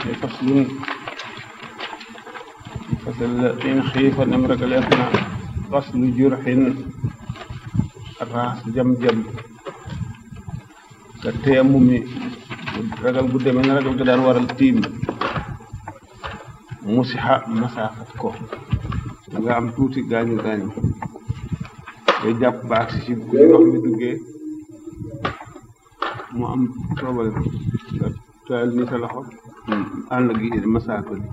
faslun fasal in xiifa nem ragaleef na faslu jurxin raas jam-jam ka teemu mi ragal bu demee na ragal ga daan waral tiim musixa masaafat ko nga am tuuti gaañu gaañu day jàpp ba agsi ci bu ndox mi duggee mu am soobale nga tayal ni sa loxo ànd gi masaaka bi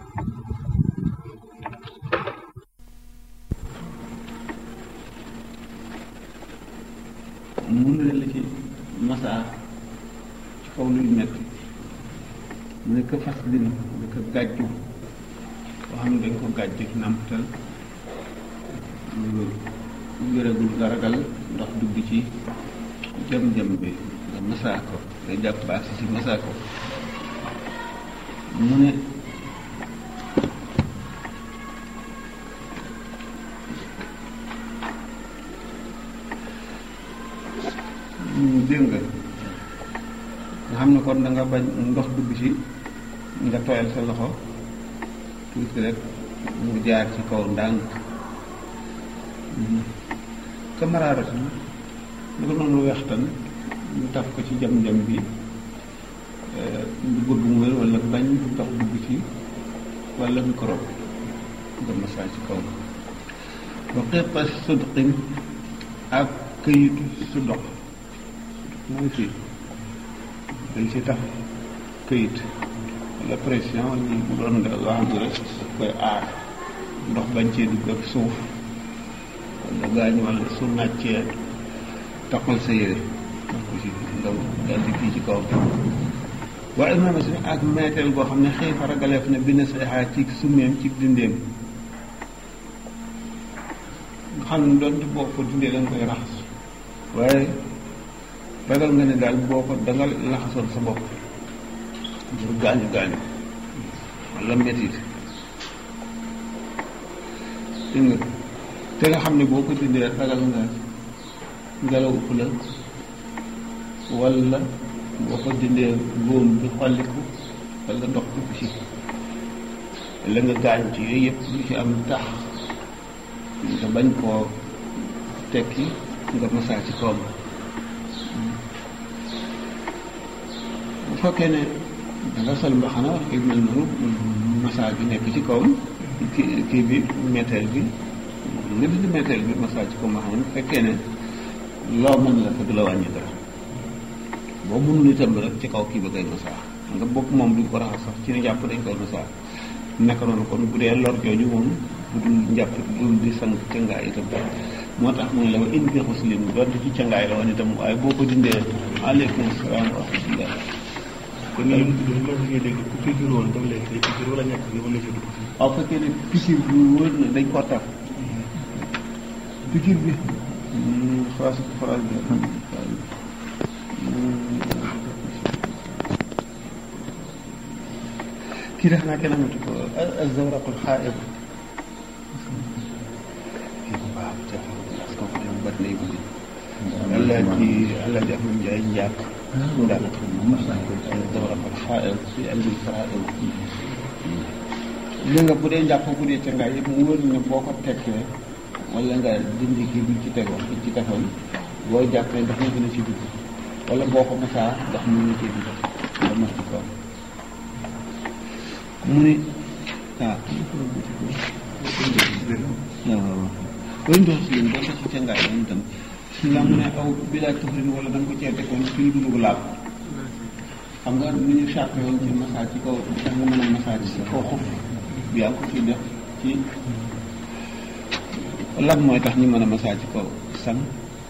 mun na la ci masaa ci kaw luy metti mu ne ko fas din da ko gàjju boo xam ne dañ ko gàjju nàmpatal wéragul nga ragal ndox dugg ci jam-jam bi nga masaa ko nga jàpp baax si si masaa ko mu ne dégg nga nga xam ne kon da nga bañ ndox dugg ci nga tooyal sa loxo tuuti rek mu jaar ci kaw ndànk kamaraaratu lu ko noonu wextan ñu taf ko ci jam-jam bi du bëgg mu wér wala bañ ndox dugg ci wala microbe nga masaa ci kaw ba xeepa sudqin ak këyitu su dox mooy fii dañ ci tax këyit wala pression ni bu doon nga loo xam ne rek koy aar ndox bañ cee dugg ak suuf wala gaañ wala su nàccee taxal sa yére wax ko ci ndaw daal di kii ci kaw waaye imaama si ak meeteel boo xam ne xëy fa ragaleef na bind say xaar ci summeem ci dindeem nga xam ne doonte boo ko dindee da nga koy raxas waaye ragal nga ne daal boo ko da nga laxasoon sa bopp ngir gaañu gaañu wala métit dégg nga te nga xam ne boo ko dindee ragal nga ngelaw ëpp la wala boo ko dindee góom bi xolliku wala ndox dugg ci la nga gaañu ci yooyu yëpp lu ci am tax nga bañ koo tekki nga masaa ci kawam bu fekkee ne danga sol mbaxana yu mel noonu masaa bi nekk ci kawam kii kii bi méteel bi nga dindi méteel bi masaa ci kaw mbaxana bu fekkee ne loo mën la ko du la wàññi dara boo mënul itam rek ci kaw kii ba ngay masaa nga bopp moom duñ ko raxas sax ci ne jàpp dañ koy masaa naka noonu kon bu dee lor jooju moom bu dul njàpp dul di sang cangaay itam moo tax mu ne la wa in bi xuslim doonte ci cangaay la woon itam waaye boo ko dindee aleykum salaam wa rahmatullah kon ñun ñun loolu la ñuy dégg ku piqûre woon ba léegi day piqûre wala ñàkk bi wala ci dugg si. waaw fekkee ne piqûre bi wër na dañ ko taf piqûre bi phrase phrase bi kii def naa kenn amatu ko azawraqul xaaib kii bu baax te parce que ko dem bat nay guddi allah ci allah ji am njaay njàkk daal azawraqul xaaib fi albil faraid li nga bu dee njàpp bu dee ca ngaay yëpp mu wër ne boo ko tekkee wala nga dindi kii bi ci tegoon bi ci tegoon boo jàppee ndox mi gën a ci dugg wala boo ko masaa ndox mi ngi ciy dugg nga mas ci kaw mu ne ah waaw waaw ndox si leen doonte ci cangaay la itam la mu ne aw bilaa tufrin wala da nga ko ceete koon ci lu dul laab xam nga ni ñu charte woon ci massage ci kaw tax nga mën a massage ci kaw xuf bi yaa ko ci def ci lan mooy tax ñu mën a massage ci kaw sang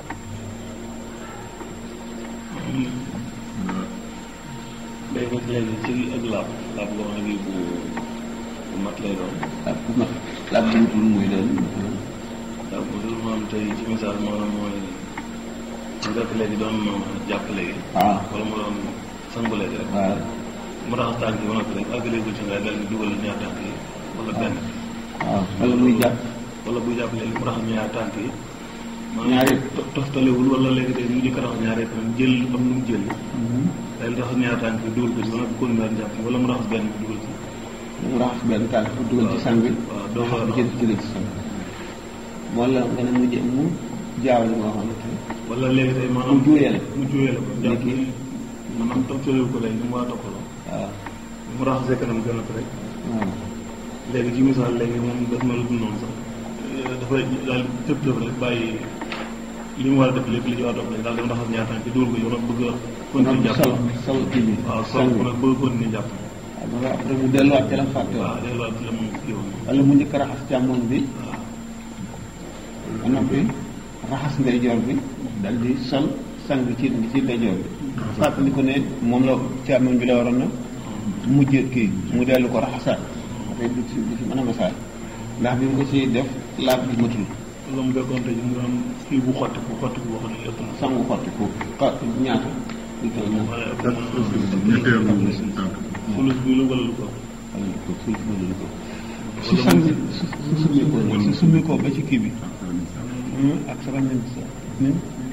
day nekk léegi ci ak laab laab loo xam ne bu bu mat lay doon. laab bu mat laab bu wutul muy doon laab bu dul maanaam tey ci misaal maanaam mooy mu def léegi doon jàpp léegi. waaw wala mu doon sangu léegi rek. waaw mu raxas tànk yi ba noppi rek àggalee ci ngay dal di dugal ñaar tànk yi wala benn. waaw wala muy jàpp wala buy jàpp léegi mu raxas ñaar tànk yi. ñaari to- toftalewul wala léegi day mu njëkk a raxas ñaar yëpp jël am nu mu jël. day raxas ñaar tànk yi dugal ko ci ba nag continuer jàpp wala mu raxas benn bi dugal ci mu raxas benn tànk bu dugal ci sang bi waaw doo raxas bi ci jëlee ci sang wala nga ne mu jë mu jaawale moo xamante ne wala léegi tey maanaam mu juuyale mu juuyale ko jàpp Léegi- ni maanaam tam soriwul ko léegi ni mu war a toppaloo waaw mu raxasee kanam gën a ko rek waaw léegi ci misaal léegi moom daf ma la dund noonu sax dafay daal tëb tëb rek bàyyi li mu war a def lépp li ci war a def rek daal dem raxas ñaar tànk yi dugal ko yow nag bëgg a continuer jàpp sol sol kii bi waaw sol sang ko bi nag bëgg a continuer jàpp waaw ba nga après mu delluwaat ca la mu fàtte woon waaw delluwaat ci la mu kii woon wala mu njëkk a raxas càmmoñ bi waaw ba noppi raxas ndeyjoor bi dal di sol sang ci ci ndeyjoor bi fàttali ko ne moom la càmmoñ bi la waroon na mujj kii mu dellu ko raxasaat dafay du ci du ci mën a masaat ndax bi mu ko ci def laab bi matul wala mu fekkoon tey mu am kii bu xotti bu xotti bu wax ne ëpp na sangu xotti ko xa ñaata lu toll na wala ëpp na fulus bi la wala lu ko wala lu ko sul wala lu ko su sang su su summi ko nag su summi ko ba ci kii bi ak sa ramen sa nin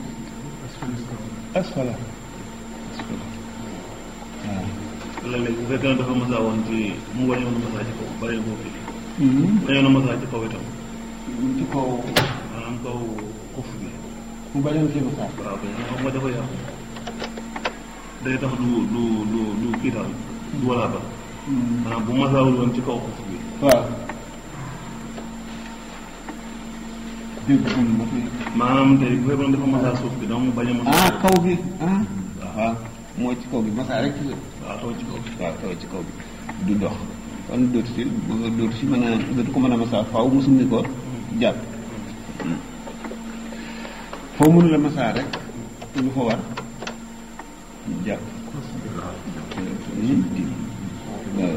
asfala asfala waaw wala léegi bu fekkee ne dafa masaa woon ci mu wañoon a masaa ci kaw bàyyi boo fi wañoon a masaa ci kaw itam ci kaw maanaam kaw xuf bi mu bañoon ci masaat waaw kay xam nga dafa yàqu day tax du du du du kii daal du walaa ba maanaam bu masaawul woon ci kaw xuf bi waaw dégg nga ma fi maanaam tey bu fekkoon dafa masaa suuf bi donc mu bañ a masaa ah kaw bi ah waaw mooy ci kaw bi masaa rek ci la waaw taw ci kaw waaw kaw ci kaw bi du dox kon dootu si dootu si mën a dootu ko mën a masaa faaw mu summi ko jàpp foo mënu la masaa rek lu fa war jàpp waaw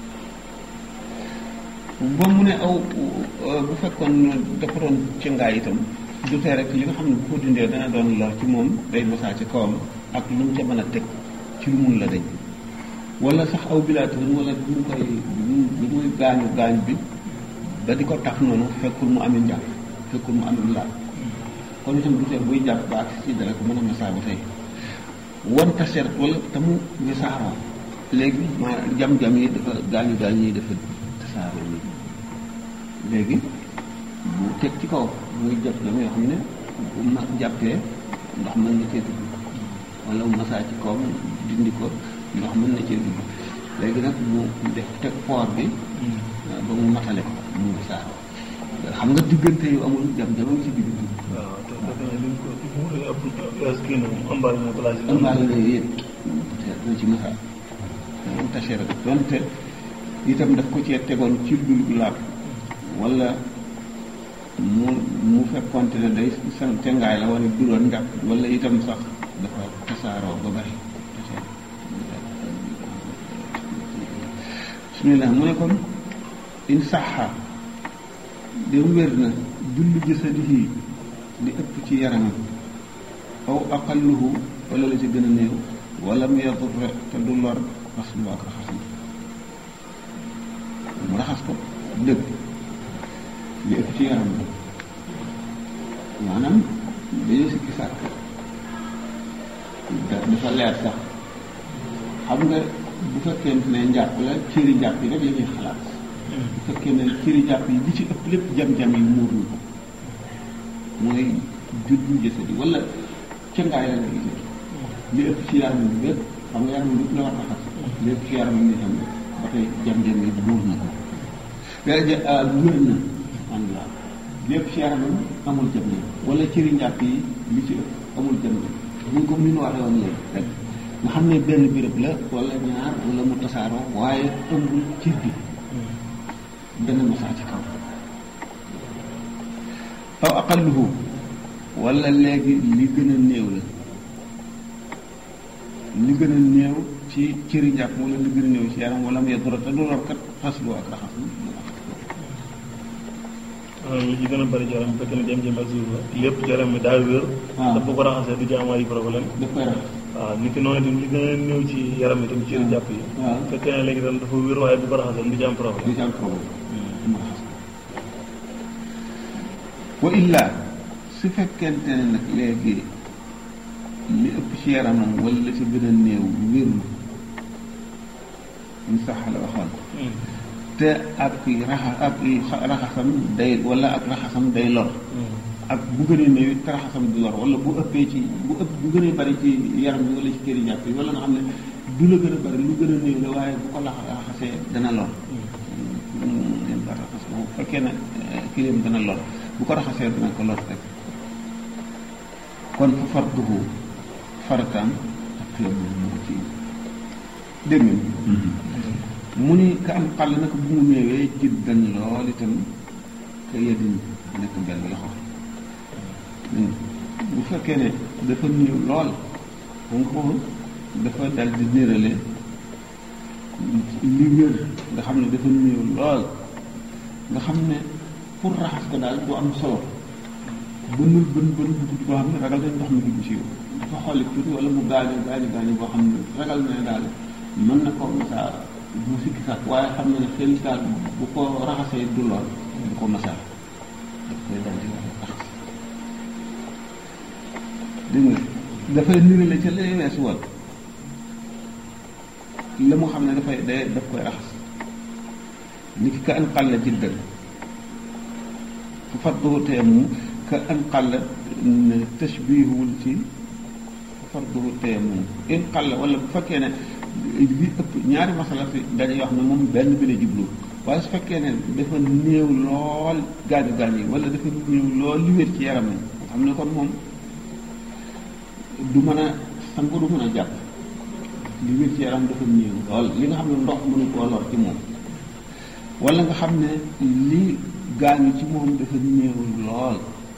ba mu ne aw bu fekkoon dafa doon ci ngaay itam du tee rek li nga xam ne bu ko dindee dana doon lor ci moom day masaa ci kawam ak lu mu ca mën a teg ci lu mun la dañ wala sax aw bilaatoon wala bu mu koy bu muy gaañu gaañ bi ba di ko tax noonu fekkul mu amee njàpp fekkul mu amee laal kon itam du tee buy jàpp ba ak ci dara ko mën a masaa ba tey wan taseer wala te mu wisaaroo léegi ma jam-jam yi dafa gaañu gaañu yi dafa tasaaroo nii léegi bu teg ci kaw muy jàpp jam yoo xam ne bu ma jàppee ndox mën na cee dugg wala mu masaa ci kawam dindi ko ndox mën na cee dugg léegi nag mu def teg poor bi ba mu matale ko mu wisaaroo xam nga diggante yu amul jam-jam a ngi ci diggante waaw te fekk na li mu ko ëpp kii na mu ëmbaale mu place yi ëmbaale na yëpp peut-être dina ci masaa moom tachee rek donte itam daf ko cee tegoon ci dul laab wala mu mu fekkonte ne day san tengaay la wala du doon njàpp wala itam sax dafa tasaaroo ba bari bismillah mu ne kon in saxa dem wér na julli jasadihi li ëpp ci yaramam aw aqalluhu wala la ci gën a néew wala mu yadurre te du lor xaslu ak raxas na mu raxas ko dëgg li ëpp ci yaram bi maanaam dañuy sikki sàkk da- dafa leer sax xam nga bu fekkee ne njàpp la cëri njàpp yi rek la ñuy xalaat bu fekkee ne cëri njàpp yi li ci ëpp lépp jam-jam yi muur na ko mooy juddu jësadi wala cëngaay la ngay gis li ëpp ci yaram bi bépp xam nga yaram bi lépp la war a xas li ëpp ci yaram bi tam ba tey jam-jam yi muur na ko wér na alhamdulilah li ëpp ci yaram bi amul jam-jam wala cëri njàpp yi li ci ëpp amul jam-jam ñu comme ni ñu waxee woon léegi rek nga xam ne benn béréb la wala ñaar wala mu tasaaroo waaye ëmbul cër bi dana masaa ci kaw aw aqalluhu wala léegi li gën a néew la li gën a néew ci cëri njàpp wala li gën a néew ci yaram wala mu yedura te du lor kat xaslu ak raxas li ci gën a bëri ci yaram bu fekkee ne jëm-jëm ak suuf la lépp ci yaram mi daa wér waaw. dafa ko raxasee du ci am ay problème daf koy raxas waaw nit ki noonu itam li gën a néew ci yaram itam ci jàpp yi waaw. bu fekkee ne léegi itam dafa wér waaye bu ko raxasee du ci am du problème ci am problème mu raxas ko wa illa su fekkente ne nag léegi li ëpp ci yaramam wala la ci gën a néew wérul ñu sax la waxoon te ak raxa ak raxasam day wala ak raxasam day lor ak bu gënee néew it raxasam di lor wala bu ëppee ci bu ëpp bu gënee bari ci yaram bi wala ci këri jàpp yi wala nga xam ne du la gën a bari lu gën a néew la waaye bu ko lax raxasee dana lor ngeen ba raxas bu fekkee ne kilim dana lor bu ko raxasee dana ko lor rek kon fu farduhu farataam ak xiyam moo ci dégg nga mu ni ka am xàll nag bu mu néewee jiddan lool itam ka yedin nekk benn loxo bu fekkee ne dafa néew lool xam nga ko dafa dal di nérale li wér nga xam ne dafa néew lool nga xam ne pour raxas ko daal du am solo bënul bën bën bu tuuti boo xam ne ragal dañ ndox mi dugg ci yow dafa xolli tuuti wala mu gaañu gaañu gaañu boo xam ne ragal na ne daal mën na ko masaa bu sikki sax waaye xam na ne xel daal bu ko raxasee du lool du ko masaa daf koy dal di raxas dégg nga dafay nirale ca lay weesu woon la mu xam ne dafay day daf koy raxas ni ki ka an xàll jiddan fu farduhu teemu ka an xàll tashbihuwul ci fu farduhu teemu in xàll wala bu fekkee ne li ëpp ñaari masala fi dañuy wax ne moom benn bi la jublu waaye su fekkee ne dafa néew lool gaañu gaañ yi wala dafa néew lool li wér ci yaram xam ne kon moom du mën a sangu du mën a jàpp li wér ci yaram dafa néew lool li nga xam ne ndox mënu koo lor ci moom wala nga xam ne li gaañu ci moom dafa néew lool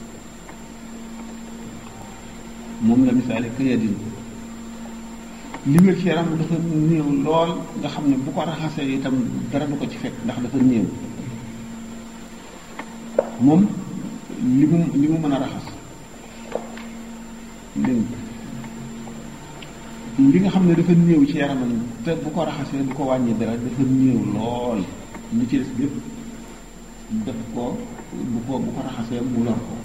moom la misaale këyadin li wér ci yaram dafa néew lool nga xam ne bu ko raxasee itam dara du ko ci fekk ndax dafa néew moom li mu li mu mën a raxas dégg li nga xam ne dafa néew ci yaramam te bu ko raxasee du ko wàññi dara dafa néew lool li ci des lépp def ko bu ko bu ko raxasee mu lor ko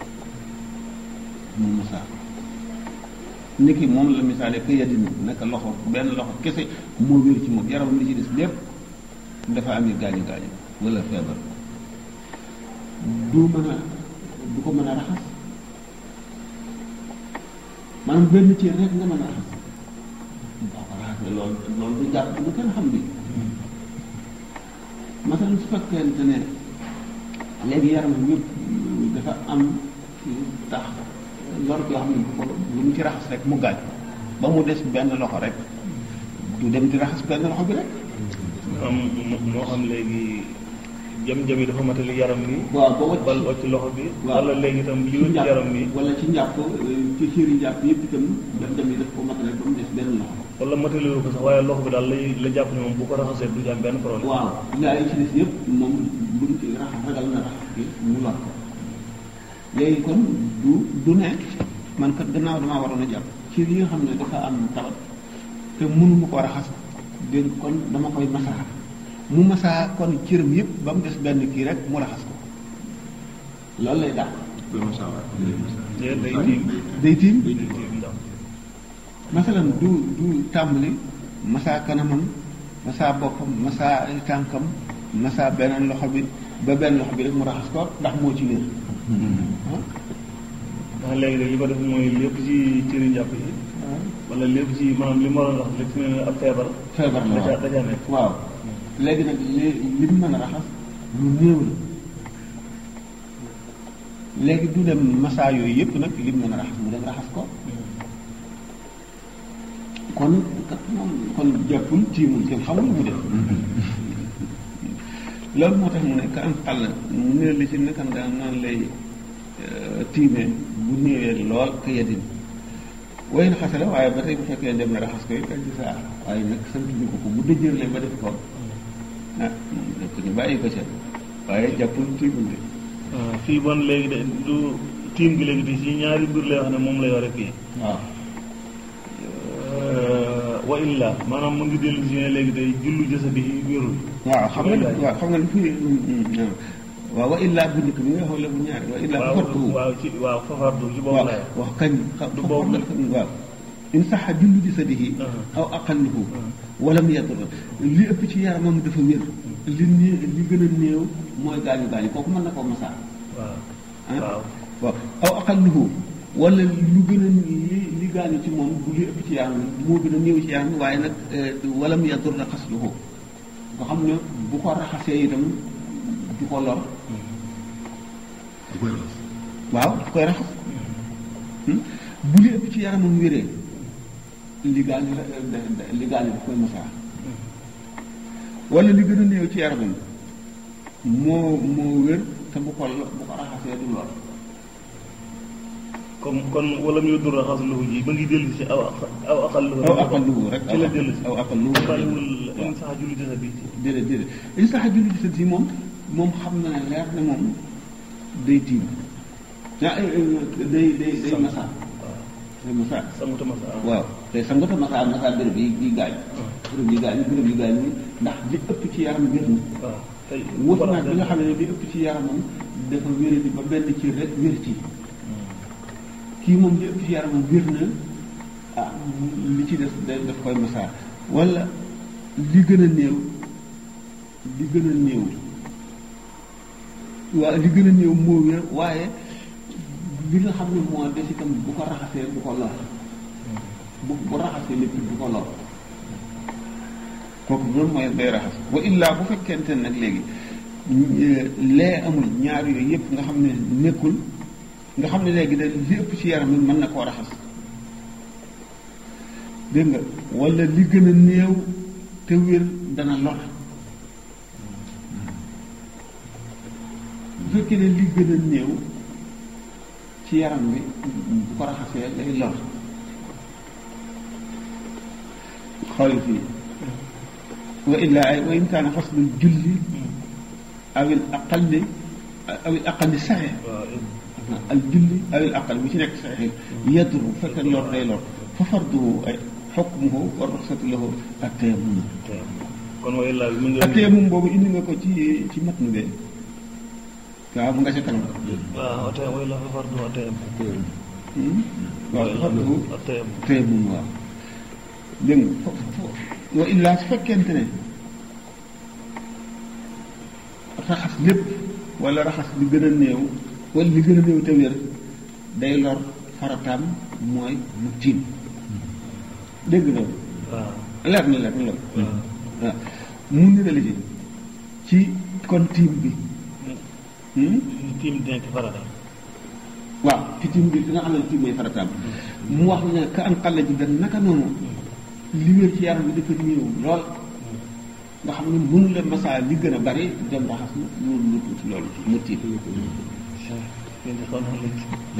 mu masaa ko niki moom la misaale ka yadin naka loxo benn loxo kese moo wér ci moom yaramam li ci des lépp dafa ami gaañu gaañu wala feebar du mën a du ko mën a raxas maanaam benn cër rek nga mën a raxas boo ko raxasee loolu loolu du jàpp bu kenn xam bi masalan su fekkente ne léegi yaramam yëpp dafa am tax lor yoo xam ne bu ko lu mu ci raxas rek mu gaañ ba mu des benn loxo rek du dem di raxas benn loxo bi rek am moo xam léegi jam-jam yi dafa matali yaram bi waaw ba wacc bal wacc loxo bi waaw wala léegi itam li wacc yaram bi wala ci njàpp ci cër yi njàpp yëpp itam jam-jam yi daf ko matale ba mu des benn loxo wala matali ko sax waaye loxo bi daal lay la jàpp ne moom bu ko raxasee du ci am benn problème waaw gaa yi ci des yëpp moom bu mu ci raxas ragal na raxas bi mu lor ko léegi kon du du ne man kat gannaaw damaa waroon a jàpp ci li nga xam ne dafa am tawat te mënuma ko raxas dégg kon dama koy masaa mu masaa kon cëram yëpp ba mu des benn kii rek mu raxas ko loolu lay dàq day day tiim day tiim day tiim ndax masalan du du tàmbali masaa kanamam masaa boppam masaa tànkam masaa beneen loxo bi ba benn loxo bi rek mu raxas ko ndax moo ci wér ah ndax léegi de li ko def mooy lépp ci cëri njàpp yi wala lépp ci maanaam li ma waroon wax lépp ci ne ab feebar feebar la da waaw ca da ca nekk waaw léegi nag li li mu mën a raxas lu néew la léegi du dem masaa yooyu yëpp nag li mu mën a raxas mu dem raxas ko kon kat moom kon jàppul tiimul kenn xamul mu def loolu moo tax mu ne ka am xàll mu ne li ci nekkan daan naan lay tiimee bu néewee lool ka yedin way na xasala waaye ba tey bu fekkee dem na raxas ko it ak di saa waaye nag sant ñu ko ko bu dëjërlee ba def ko ah nekk ñu bàyyi ko ca waaye jàppul tiimul de waaw fii bon léegi de du tiim gi léegi di ci ñaari mbir lay wax ne moom la yore fii waaw wa illa maanaam mu ngi dellu si ne léegi day jullu jësa bi wérul waaw xam nga waaw xam nga li fi waaw wa illaa bu njëkk bi nga xool la bu ñaari wa illaa bu waaw fartuhu waaw ci waaw fafardu ci boobu waaw lay wax kañ xa- Du fa- boobu fa- waaw in saxa jullu jasadihi Uh-huh. aw aqalluhu walam yadur li ëpp ci yaramam dafa wér li né- li gën a néew mooy gaañu gaañu kooku mën na koo masaa waaw ah waaw waaw aw aqalluhu wala lu gën a li li gaañu ci moom du li ëpp ci yaram moo gën a néew ci yaram waaye nag walam yadur na xasluhu nga xam ne bu ko raxasee itam du ko lor du koy raxas waaw da koy raxas Hmm? bu li ëpp ci yaramam wéree li gaañu la da- da- li gaañu daf koy masaa wala li gën a néew ci yaramam moo moo wér te bu ko lo- bu ko raxasee du lor comme kon wala mu dur raxas lu ji ba ngi dellu ci aw aq- aw aqal lu aw aqalluhu rek ci la dellu si aw aqalluhu bariwul in sax julli dina bi déedéet déedéet li sax julli ci sët yi moom moom xam na ne leer na moom day tiim ah eh, eh, day day day masaa day masaa sangu tama sa waaw te sa ngota masaa masaa béréb yi yi gaañ béréb yi gaañ béréb yi gaañ ndax li ëpp ci yaram wér na waaw tey wut naag bi nga xam ne li ëpp ci yaramam dafa wéradi ba benn ci rek wér ci kii moom li ëpp ci yaramam wér na ah li ci des da- daf koy masaa wala li gën a néew li gën a néew waa li gën a néew moo wér waaye li nga xam ne moo des itam bu ko raxasee du ko lor bu bu raxasee lépp du ko lor kooku loolu mooy day raxas wa illaa bu fekkente ne nag léegi euh, lee amul ñaar yooyu yëpp nga xam ne nekkul nga xam ne léegi da li ëpp ci yaram bi mën na koo raxas dégg nga wala li gën a néew te wér dana lor bu fekkee ne li gën a néew ci yaram bi bu ko raxasee lay lor xool fii wa illaa ay wa in kaana faslul julli awil aqalli awil aqalli saxe waaw al julli awil aqal bu ci nekk saxe yadru bu fekkee lor day lor fa farduhu ay xukmuhu wa ruxsatu lahu ak tayammum tey kon waaye laa bi mu ngi ak tayammum boobu indi nga ko ci ci mat nu bee waaw mu nga ca kanam waaw tey waaye laa fa fardu wa tey Hmm? waaw fa farduhu wa tey tayammum waaw dégg nga fo fo wa illaa su fekkente ne raxas lépp wala raxas li gën a néew wala li gën a néew te wér day lor farataam mooy mu tiim dégg nga waaw leer na leer na loolu waaw waaw mu ni la ci ci kon tiim bi hmm? tiim dina ci farata waaw ci tiim bi fi nga xam ne tiim mooy farataam mu wax ne ka an xalla ji benn naka noonu li wér ci yaram bi dafa néew lool nga xam ne mënu la masaa li gën a bari dem raxas na lu lu tuuti loolu mu tiim yéen xaw naa leen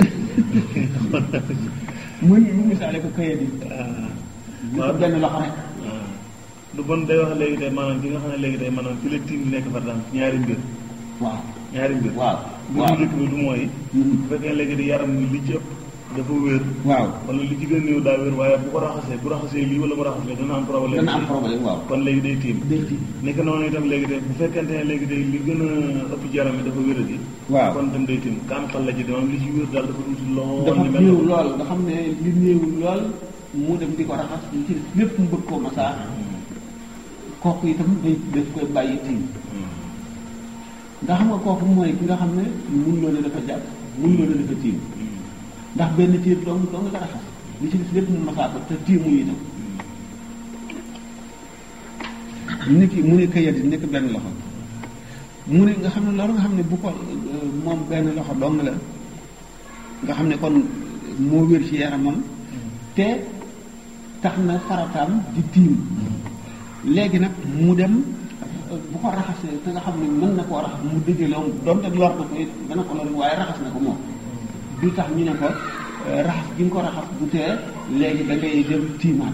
mu mu misaale ko kayit yi ñu ko benn loxo rek lu bon day wax léegi tey maanaam ki nga xam ne léegi tey maanaam fi la tiim bi nekk farataam ñaari mbir waaw ñaari mbir waaw bu waaw njëkk bi du mooy Mhm. bu fekkee léegi di yaram bi li ci ëpp dafa wér waaw wala li ci gën a néew daa wér waaye bu ko raxasee bu raxasee lii wala mu raxasee dana am problème dana am problème waaw kon léegi day tiim day tiim nekk noonu itam léegi de bu fekkente ne léegi de li gën a ëpp ci yaram bi dafa wéradi waaw kon itam day tiim kaan xal la ji maanaam li ci wér daal dafa tuuti lool dafa ni mel néew na lool nga xam ne li néew lool mu dem di ko raxas li ci des lépp mu bëgg koo masaa kooku itam day daf koy bàyyi tiim nga xam nga kooku mooy ki nga xam ne mun loo ne dafa jàpp mun loo ne dafa tiim ndax benn tiir dong dong nga raxas li ci des lépp mu masaa ko te tiimu itam ni ki mu ne kayat yi nekk benn loxo mu ne nga xam ne loolu nga xam ne bu ko euh, moom benn loxo dong la nga xam ne kon moo wér ci yaramam te tax na farataam di tiim léegi nag mu dem euh, bu ko raxasee te nga xam ne mën na koo raxas mu dëjëloon donte lor na ko it dana ko lor waaye raxas na ko moom du tax ñu ne ko euh, raxas gi nga ko raxas bu tee léegi da ngay dem tiimaat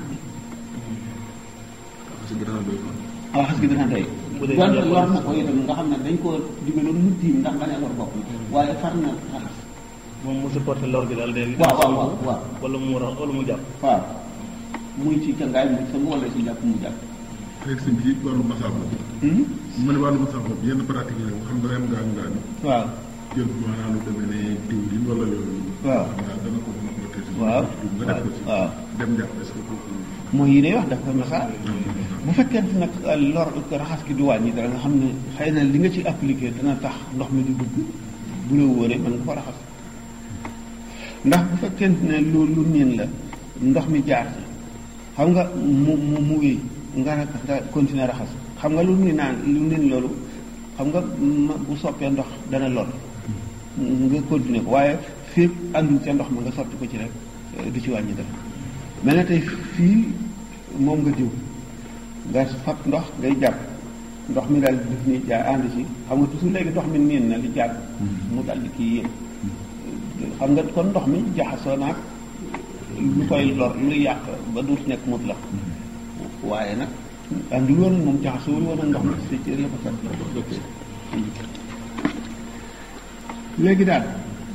parce que gannaaw doy na. raxas gi dana doy Bu dee donte jàpp lor na ko itam nga xam ne dañ koo digaloon mu tiim ndax bañ a lor bopp waaye far na raxas moom mu supporté lor gi daal léegi waaw waaw waaw waaw wala mu rax wala mu jàpp waaw muy ci cangaay mu sang wala ci jàpp mu jàpp xëy si ci wàllu masaab la ma ne wàllu masaab boobu yenn pratique yi nga xam ne am ngaan ngaan waaw jël maanaam lu demee ne diwlin wala yooyu waaw xam naa dana ko mën a protéger waaw nga def ko ci waaw dem jàpp est-ce que kooku mooy yi day wax dafa masaa bu fekkente nag lor raxas gi du wàññi dara nga xam ne xëy na li nga ci appliqué dana tax ndox mi di dugg bu la wóoree mën nga ko raxas ndax bu fekkente ne lu lu niin la ndox mi jaar ci xam nga mu mu mu wéy nga nag nga continuer raxas xam nga lu ni naan lu niin loolu xam nga ma bu soppee ndox dana lor nga continuer ko waaye fii àndul ca ndox ma nga sotti ko ci rek du ci wàññi dara mel na tey fii moom nga diw nga fab ndox ngay jàpp ndox mi daal def ni jaay ànd ci xam nga toujours léegi ndox mi niin na li jàpp mu dal di kii yéen xam nga kon ndox mi jaxasoo naag lu koy lor luy yàq ba duut nekk mut la waaye nag àndul woon moom jaxasoo woon ak ndox mi si cër la ko fekk léegi daal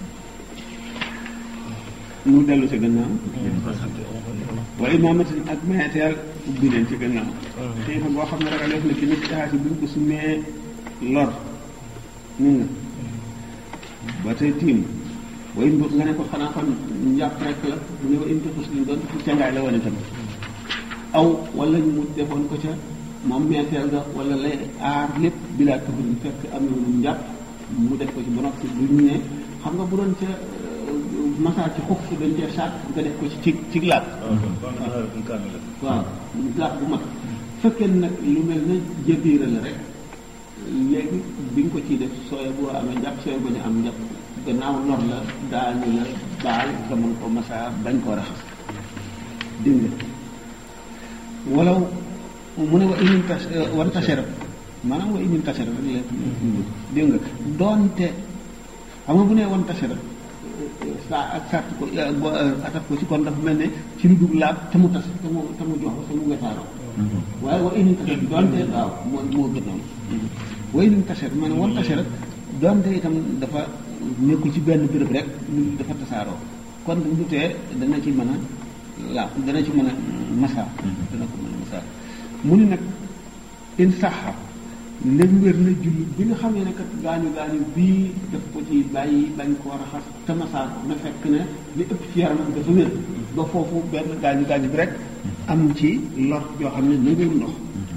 mu dellu ci gannaaw wala imaamatin ak meeteel ubbi leen ci gannaaw xiifa boo xam ne ragal def na ci nit taxaasi buñ ko sumee lor ni nga ba tey tiim wa in nga ne ko xanaa kon njàpp rek la mu ne wa in taxus liñ doon fu cangaay la wane tam aw wala ñu mu defoon ko ca moom meeteel nga wala lay aar lépp bilaa tufur bi fekk am na lu njàpp mu def ko ci ba noppi duñ ne xam nga bu doon ca masaa ci xuf dañ cee saat nga def ko ci ci ci laab waaw laab bu mag fekkee nag lu mel ne jëbiira la rek léegi bi nga ko ciy def sooy boo amee njàpp sooy bañ a am njàpp gannaaw lor la daañu la baal nga mën ko masaa bañ koo raxas dégg nga walaw mu ne wa inin tas wan tasera maanaam wa inin tasera rek la dégg nga doonte xam nga bu nee wan tasera saa ak sart ko bo atak ko ci kon dafa mel ne ci lu dugg laab te mu tas te mu te mu jox ko te mu wetaaroo waaye wa inin tasera doonte waaw moo moo gënoon wa inin tasera maanaam wan tasera doonte itam dafa nekkul ci benn béréb rek lu dafa tasaaroo kon du tee dana ci mën a laab dana ci mën a masaa dana ko mën a masaa mu ni nag in saxa léegi wér na jullit bi nga xamee ne kat gaañu gaañu bii daf ko ci bàyyi bañ koo raxas te masaa ko na fekk ne li ëpp ci yaramam dafa wér ba foofu benn gaañu gaañu bi rek am ci lor yoo xam ne nanguwul ndox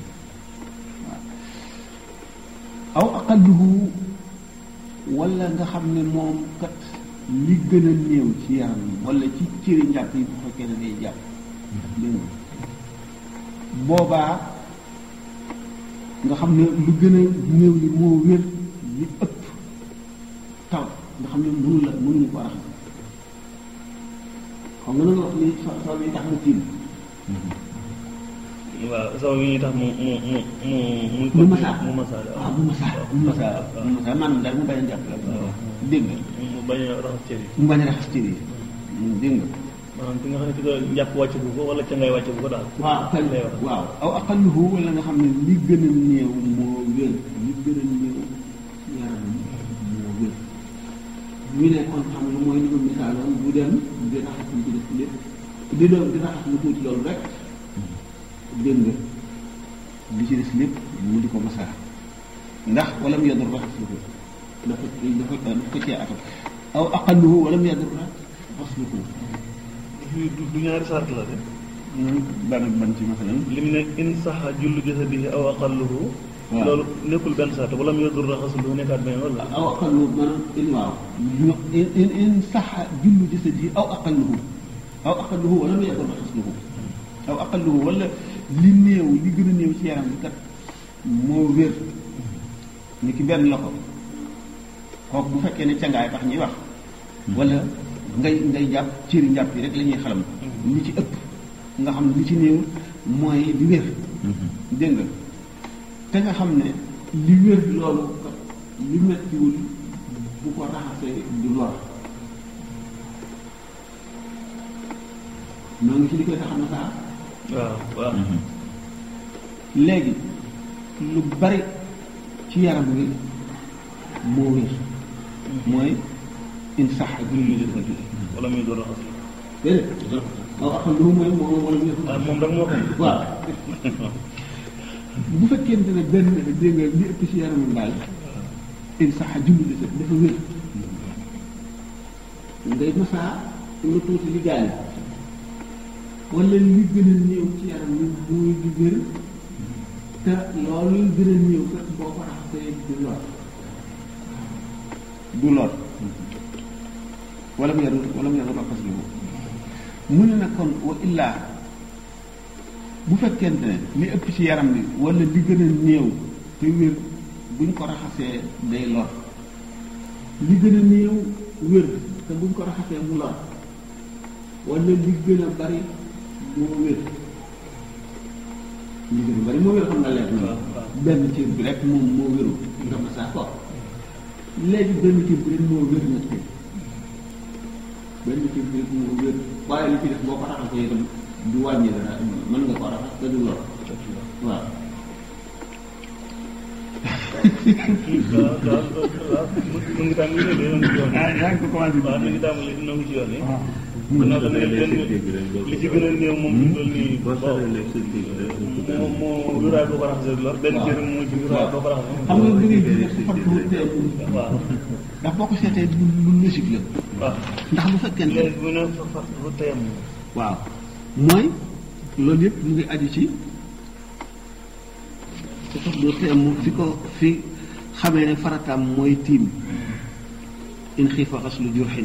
waaw aw aqalluhu wala nga xam ne moom kat li gën a néew ci yaram wala ci cëri njàpp yi bu fekkee ne day jàpp dégg nga boobaa nga xam ne lu gën a néew li moo wér li ëpp taw nga xam ne mënu la mënuñu ko raxas xam nga loolu wax ni so so yi tax mu tiim waaw saw yi tax mu mu mu mu mu mu masaa mu masaa waaw mu masaa mu masaa mu masaa maanaam daal mu bañ a jàpp la dégg nga mu bañ a raxas cër yi mu bañ a raxas cër yi dégg nga maanaam ki nga xam ne ki nga njàpp wàcc bu ko wala ca ngay wàcc bu ko daal waaw kañ lay wax waaw aw aqalluhu wala nga xam ne li gën a néew moo wér li gën a néew yaram moo wér ñu ne kon xam nga mooy li ma misaaloon bu dem di raxas lu ci def lépp di doon di raxas lu tuuti loolu rek dégg nga li ci des lépp mu di ko masaa ndax wala mu yadur raxas lu ko dafa dafa dafa ko cee atal aw aqalluhu wala mu yadur raxas lu ko du du ñaari sart la de ban ak ban ci masalan lim ne in saxa jullu jasadihi aw aqalluhu waaw. loolu nekkul benn sart wala mu yadur raxasulu nekkaat benn wala aw aqalluhu maanaam in waaw ñu in in in saxa jullu jasadi aw aqalluhu aw aqalluhu wala mu yadur raxasluhu aw aqalluhu wala li néew li gën a néew ci yaram bi kat moo wér ni ki benn loxo kooku bu fekkee ne cangaay tax ñuy wax wala ngay ngay jàpp cëri njàpp yi rek la ñuy xalam li ci ëpp nga xam ne li ci néew mooy li wér dégg nga te nga xam ne li wér loolu kat li mettiwul bu ko raxasee du lor noo ngi ci li koy tax a masaa waaw waaw léegi lu bari ci yaram wi moo wér mooy in sax ak lu ñu def wala mu yadur raxasulu déedéet waaw xam lu mooy moom wala ñu ah moom rek moo xam waaw bu fekkente ne benn dégg nga li ëpp ci yaramam daal in sax julli la dafa wér ngay masaa lu tuuti li gaañ wala li gën a néew ci yaram wi muy di wér te loolu gën a néew kat boo ko raxasee du lor du lor wala mu yaru wala mu yaru raxas li mu ne nag kon wa illaa bu fekkente ne li ëpp ci yaram bi wala li gën a néew te wér buñ ko raxasee day lor li gën a néew wér te buñ ko raxasee mu lor wala li gën a bari moo wér li gën a bari moo wér xam nga leer na benn cër bi rek moom moo wéru nga masaa ko léegi benn cër bi rek moo wér nag tey benn cër bi rek moo wér waaye li ci def boo ko raxasee itam du wàññi dara mën nga ko raxas te du lor waaw waaw waaw waaw mu ngi tàmbali ne dina ci yoon yaa ngi ko commencé waaw mi ngi tàmbali dina ci yoon yi gannaaw dana benn li ci gën a néew moom ñu toll nii moom moo wéraay boo ko raxasee lor benn cër moo ci wéraay boo ko raxasee xam nga li ngay gis su fat bu teeku waaw ndax boo ko seetee lu lu logique la waaw ndax bu fekkente léegi bu ne fa fa fa teyam waaw mooy loolu yëpp mu ngi aju ci su fat bu teem fi ko fi xamee ne farataam mooy tiim in xiifa xaslu jurxin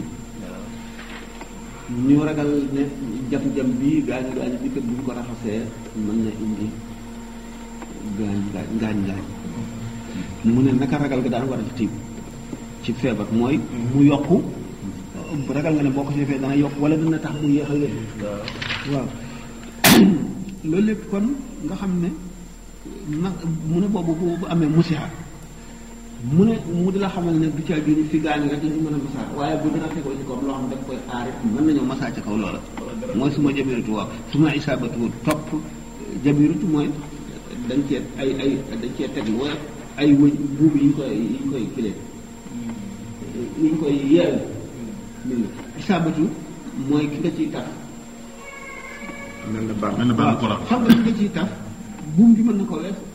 ñu ragal ne jam-jam bii gaañu gaañu bi kat bu ñu ko raxasee mën na indi gaañ gaañ ngaañ ngaañ mu ne naka ragal ga daan war a tiim ci feebar mooy mu yokku ragal nga ne boo ko ci defee dana yokk wala dina tax mu yéex a wér waaw loolu lépp kon nga xam ne na mu ne boobu bu bu amee musiha mu ne mu di la xamal ne du caa génn fi gaañu rek la ñu mën a masaa waaye bu dina tegoo ci kaw loo xam daf koy aar it mën nañoo masaa ci kaw loola mooy suma jabiratu waaw suma isaabatu topp jabiratu mooy dañ cee ay ay dañ cee teg lu woyof ay wëñ buub yi ñu koy yi ñu koy kilee yi ñu koy yeewu dégg nga isaabatu mooy ki nga ciy taf mel na baax mel na baax ko waaw xam nga ki nga ciy taf buum gi mën na ko wees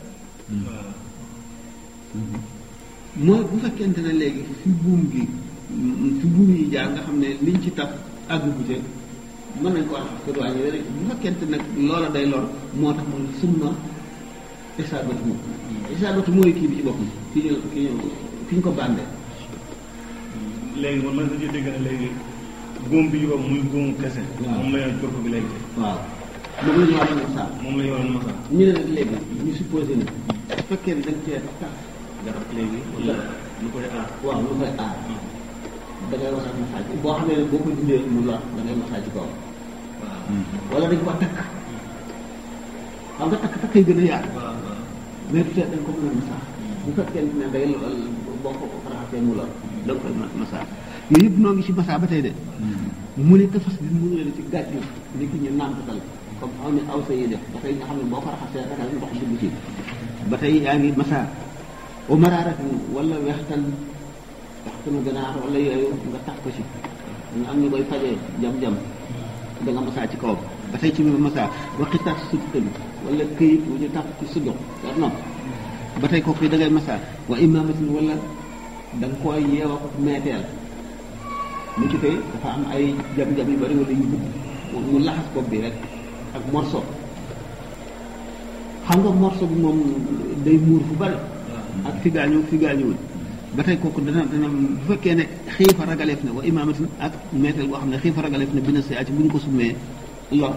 mooy bu fekkente ne léegi fi buum gi fi buum yi jaar nga xam ne liñ ci taf àgg bu te mën nañ ko wax ko wàññi rek bu fekkente nag loola day lor moo tax moom summa isaabatu moom isaabatu mooy kii bi ci boppam ki ñu ki ñu ki ñu ko bàndee léegi man man dañuy dégg ne léegi góom bi ñu ko muy góomu kese waaw. moom la ñu corpo bi léegi waaw moom la ñu war a masaa moom la ñu war a masa ñu ne nag léegi ñu supposé ne su fekkee ne dañ cee tax garab léegi wala lu koy aar waaw lu koy aar da ngay wasaat masaa ci boo xamee ne boo ko dindee mu lor da ngay masaa ci kaw waaw wala dañ ko takk xam nga takk takk yi gën a yaatu waaw waaw mais du tee dañ ko mën a masaa bu fekkee ne day lo- boo ko raxasee mu lor da nga koy ma- masaa yooyu yëpp noo ngi ci masaa ba tey de mu ne tafas bi mu ne ci gàcce ni ki ñu nàmpatal comme aw ne aw sa yi def ba tey nga xam ne boo ko raxasee ragal ndox dugg ci ba tey yaa ngi masaa o maraaratin wala wextan waxtanu ganaar wala yooyu nga tax ko ci nga am ñu koy fajee jam-jam da nga masaa ci kawam ba tey ci biir masaa waxitat suttan wala këyit wu ñu tax ci suddox war nopp ba tey kooku da ngay masaa wa imaamatin wala da nga koy yeew ak meeteel mu ci tey dafa am ay jam-jam yu bari wala yu gudd mu laxas bopp bi rek ak morso xam nga morso bi moom day muur fu bari ak fi gaañoo fi gaañuwul ba tey kooku dana dana bu fekkee ne xiifa ragaleef na wa imaamatin ak meeteel boo xam ne xiifa ragaleef na bina si ci bu ñu ko summee lor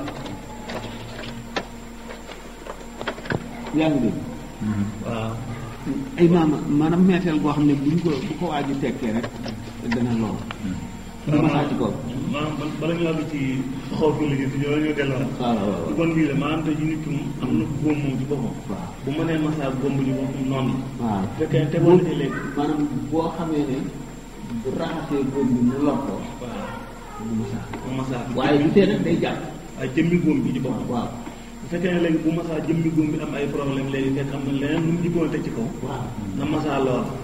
yaa ngi dégg waaw ay maama maanaam meeteel boo xam ne bu ñu ko bu ko waaju tekkee rek dana lor du masaa ci kaw maanaam bal- bala ñu àgg ci xaw fi liggéey si ñoo ñoo delluwaat waaw waaw ci kon bii la maanaam tey ji nit ki moom am na góom moom ci boppam waaw bu mënee masaa góom bi ñu boppam noonu la waaw bu fekkee te boo defee léegi maanaam boo xamee ne bu raxasee góom bi mu lor ko waaw du masaa bu masaa bi waaye du tee nag day jàpp ay jëmmi góom bi ci boppam waaw bu fekkee ne léegi bu masaa jëmmi góom bi am ay problème léegi fekk am na leneen lu mu jikkoon teg ci kaw waaw na masaa lool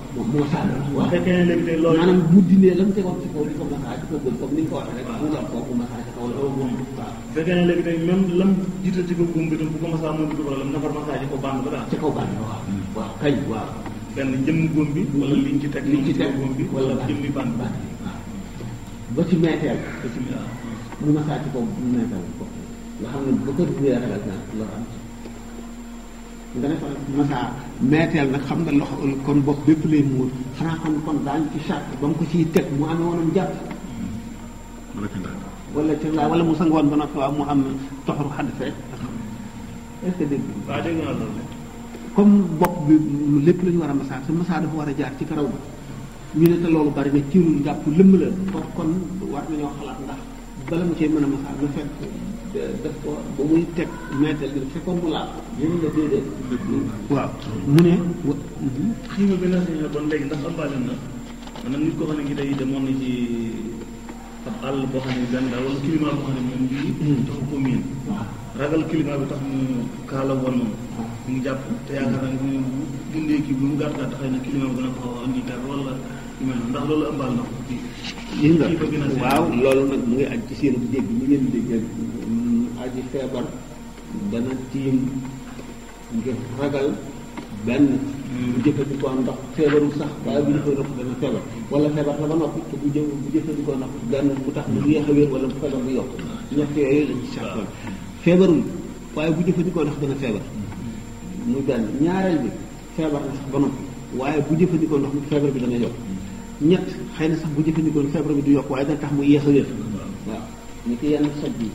moom moo sànni bu waaw fekkee ne léegi tey loolu maanaam bu dindee la mu tegoon ci kaw di ko masaa di ko gëm comme ni nga ko waxee rek mu lor kooku masaa ci kaw la waaw bu fekkee ne léegi tey même lam jiital ci ko góom bi tam bu ko masaa moom du problème nafar masaa ji ko bànd ba daal ci kaw bànn waaw waaw kañ waaw benn jëmm góom bi wala liñ ci teg liñ ci teg góom bi wala jëmmi bànd bànn waaw ba ci meeteel bismillah mu masaa ci kaw mu meeteel ko nga xam ne ba ko duggee ragal naa lor am nga ne ko masaa meeteel nag xam nga loxo kon bopp bépp lay muur xanaa kon kon daañu ci charte ba mu ko ciy teg mu amee woonam jàpp wala ci ndax wala ci laa wala mu sangoon ba noppi waaw mu am toxaru xadd fee est-ce que dégg nga waaw dégg naa loolu comme bopp bi lépp la ñu war a masaa te masaa dafa war a jaar ci karaw bi ñu ne te loolu bari na ciirul njàpp lëmm la kon kon war nañoo xalaat ndax bala mu cee mën a masaa na fekk def ko ba muy teg meetal bi fekkoon mu laal yéen la déedéet waaw mu ne wa xiima bi na si bon léegi ndax ëmbaale na maanaam nit koo xam ne ngi day demoon na ci ab àll boo xam ne benn daal wala climat boo xam ne moom bii taxu ko miin waaw ragal climat bi tax mu kaala woon moom mu ngi jàpp te yaakaar naa ne bu dundee kii bi mu gàtt gàtt xëy na climat bi dana ko andi dara wala yu mel noonu ndax loolu ëmbaal na ko kii gis nga xiifa bi na si waaw loolu nag mu ngi aj ci seen dégg ñu ngeen dégg aji feebar dana tiim ngir ragal benn bu jëfandikoo ndox feebarul sax waaye bu jëfandikoo ndox dana feebar wala feebar la ba noppi te bu jë bu jëfandikoo ndox benn bu tax mu yéex a wér wala bu feebar bu yokk ñett yooyu lañ ci sartoon feebarul waaye bu jëfandikoo ndox dana feebar muy benn ñaareel bi feebar na sax ba noppi waaye bu jëfandikoo ndox mi feebar bi dana yokk ñett xëy na sax bu jëfandikoo feebar bi du yokk waaye dana tax mu yéex a wér waaw ni ki yenn soj yi